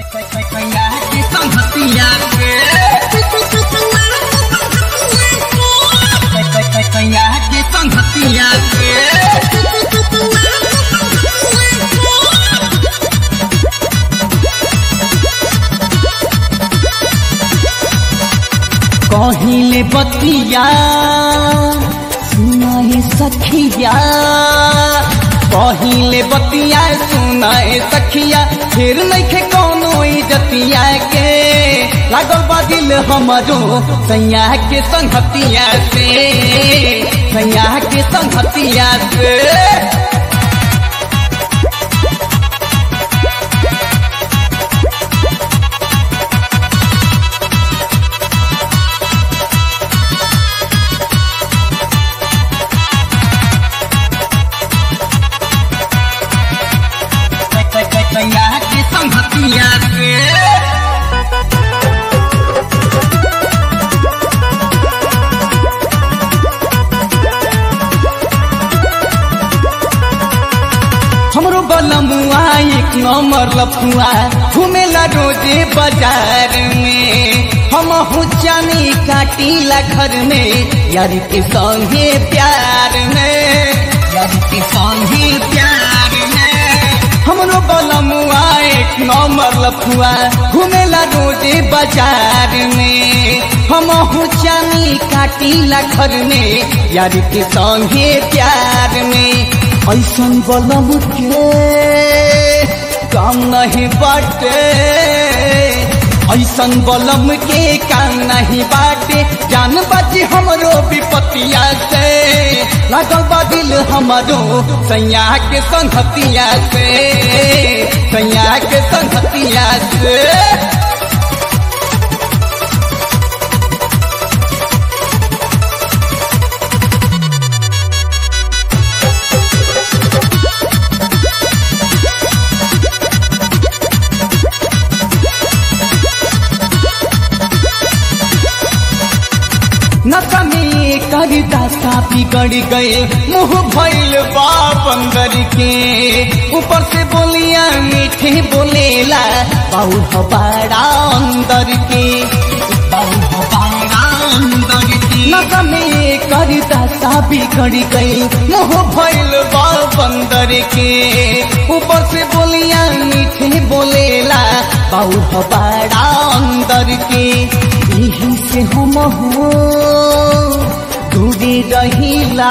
की संगतिया के की संगतिया के कहिले बतिया सुनाए सखिया कहिले बतिया सुनाए सखिया फिर नइखे कोनो इजतिया के लागल बा दिल हमरो सैया के संगतिया से सैया के संगतिया से सैया के संगतिया से हमरो बलमुआ एक नंबर लफुआ घूमेला रोजे बाजार में हम हुचानी काटीला घर में यार के संगे प्यार में यार के संगे प्यार में हमरो बलमुआ एक नंबर लफुआ घूमेला रोजे बाजार में हम हुचानी काटीला घर में यार के संगे प्यार में ऐसन बलम के काम नहीं बाटे ऐसन बलम के काम नहीं बाटे जान बाजी हमरो विपतिया से लागल बा दिल हमरो सैया के संगतिया से सैया के संगतिया से नशा में कर दासा बिगड़ गए मुंह भइल बाप अंदर के ऊपर से बोलिया मीठे बोलेला बाऊ हबाड़ा अंदर के बाऊ हबाड़ा अंदर के नशा में कर दासा बिगड़ गए मुंह भइल बाप अंदर के ऊपर से बोलिया मीठे बोलेला बाऊ हबाड़ा अंदर के यही से हम हो दूरी रहीला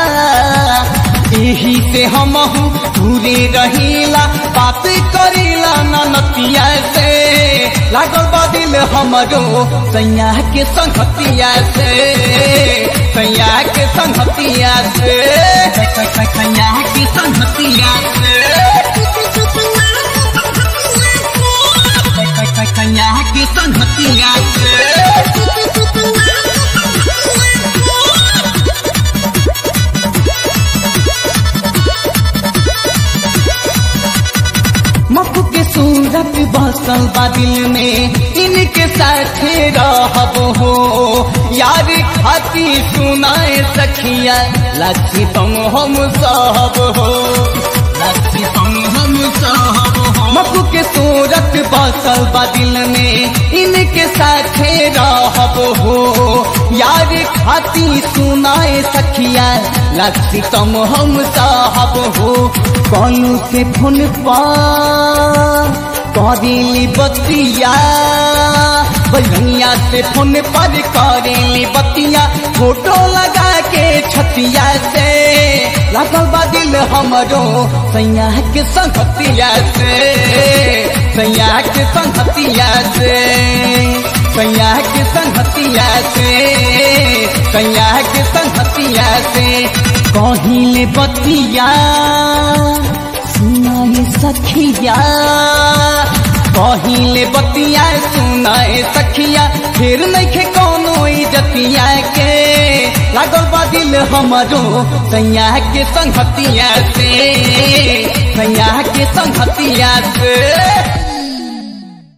यही से हम दूरी रहीला बात करीला ननतिया से लागल बदिल हमरो सैया के संगतिया से सैया के संगतिया से सैया के संगतिया से सैया के संगतिया से मकू के सूरत बसल बा दिल में इनके साथ रहब हो यार खाती सुनाए सखिया लाची तुम हम सब हो लाची तुम हम सब हो मकू के सूरत बसल बा दिल में इनके साथ रहब हो यार खाती सुनाए सखिया लाची तुम हम साहब हो कौन से फोन पर करेली बतिया बनिया से फोन पर करेली बतिया फोटो लगा के छतिया से लगल बा दिल हमरो सैया के संगतिया से सैया के संगतिया से सैया के संगतिया से सैया के संगतिया से कहिले बतिया सुनाए सखिया कहिले बतिया सुनाए सखिया फिर नइखे कोनो इजतिया के लागल बा दिल हमरो सैया के संगतिया से सैया के संगतिया से